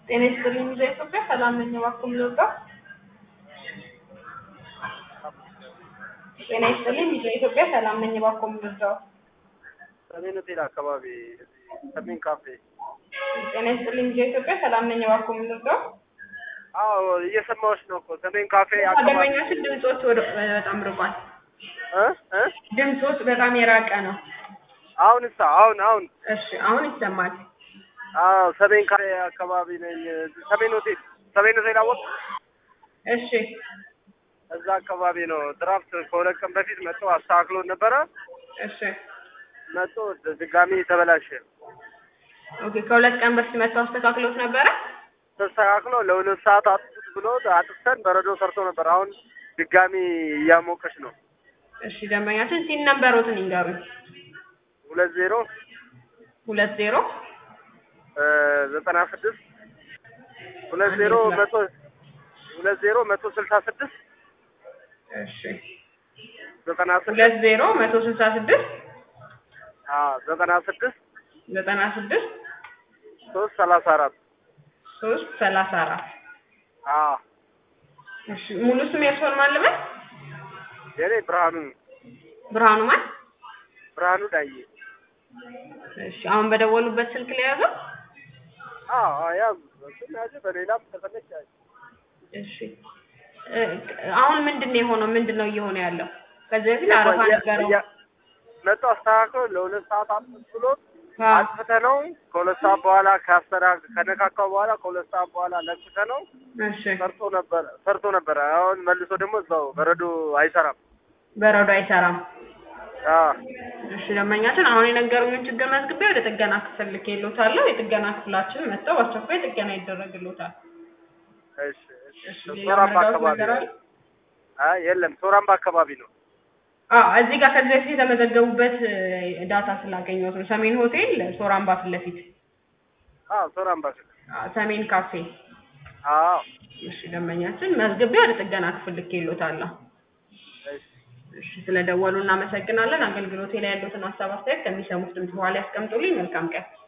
ጤና ይስጥልኝ ሚዲያ ኢትዮጵያ ሰላም ነኝ። እባክዎ ልርዳ? ጤና ይስጥልኝ ሚዲያ ኢትዮጵያ ሰላም ነኝ። እባክዎ ልርዳው? ሰሜን ሆቴል አካባቢ ሰሜን ካፌ። ጤና ይስጥልኝ ሚዲያ ኢትዮጵያ ሰላም ነኝ። እባክዎ ልርዳው? አዎ እየሰማሁሽ ነው እኮ ሰሜን ካፌ አካባቢ ደንበኛችን ድምጾት ወደ በጣም ርቋል። እ እ ድምጾት በጣም የራቀ ነው። አሁን እሳ አሁን አሁን እሺ አሁን ይሰማል። አዎ ሰሜን ካፌ አካባቢ ነኝ። ሰሜን ሆቴል ሰሜን ሆቴል አወቅ እሺ እዛ አካባቢ ነው። ድራፍት ከሁለት ቀን በፊት መጥቶ አስተካክሎ ነበረ። እሺ መጥቶ ድጋሚ ተበላሸ። ኦኬ ከሁለት ቀን በፊት መጥተው አስተካክሎት ነበረ። ተስተካክሎ ለሁለት ሰዓት አጥፉት ብሎ አጥፍተን በረዶ ሰርቶ ነበር። አሁን ድጋሚ እያሞቀች ነው። እሺ ደንበኛችን ሲን ነንበሮትን ይንገሩኝ። ሁለት ዜሮ ሁለት ዜሮ እ ዘጠና ስድስት ሁለት ዜሮ መቶ ሁለት ዜሮ መቶ ስልሳ ስድስት እሺ ዘጠና ስድስት ሁለት ዜሮ መቶ ስልሳ ስድስት አዎ ዘጠና ስድስት ዘጠና ስድስት ሶስት ሰላሳ አራት ሶስት ሰላሳ አራት አዎ እሺ ሙሉ ስም የእርስዎን ማን ልበል? የኔ ብርሃኑ ብርሃኑ ማን? ብርሃኑ ዳዬ እሺ አሁን በደወሉበት ስልክ ላይ ያዘው። አዎ ያው እሱን ያዘ በሌላም ተፈለች ያዘ እሺ እ አሁን ምንድን ነው የሆነው? ምንድን ነው እየሆነ ያለው? ከዚህ በፊት አረፋ ነበረው። መጥቶ አስተካክሎ ለሁለት ሰዓት አጥፍት ብሎ አዎ አጥፍተ ነው ከሁለት ሰዓት በኋላ ካስተራ ከነካካው በኋላ ከሁለት ሰዓት በኋላ ለክተ ነው እሺ ሰርቶ ነበረ ሰርቶ ነበረ። አሁን መልሶ ደግሞ እዛው በረዶ አይሰራም። በረዶ አይሰራም። አዎ እሺ ደንበኛችን አሁን የነገሩኝን ችግር መዝግቤ ወደ ጥገና ክፍል ልኬልዎታለሁ። የጥገና ክፍላችን መጥተው በአስቸኳይ ጥገና ይደረግልዎታል። እሺ እሺ እሺ ሌላ ሶራምባ መረዳት አካባቢ ነገር አለ? አይ የለም ሶራምባ አካባቢ ነው። አዎ እዚህ ጋር ከዚህ በፊት የተመዘገቡበት እ ዳታ ስላገኘሁት ነው። ሰሜን ሆቴል ሶራምባ ፊት ለፊት አዎ ሶራምባ አዎ፣ ሰሜን ካፌ። አዎ እሺ ደንበኛችን መዝግቤ ወደ ጥገና ክፍል ልኬልዎታለሁ። እሺ እሺ ስለደወሉ እናመሰግናለን። አገልግሎቴ ላይ ያሉትን ሀሳብ አስተያየት ከሚሰሙት ድምፅ በኋላ ያስቀምጡልኝ። መልካም ቀን።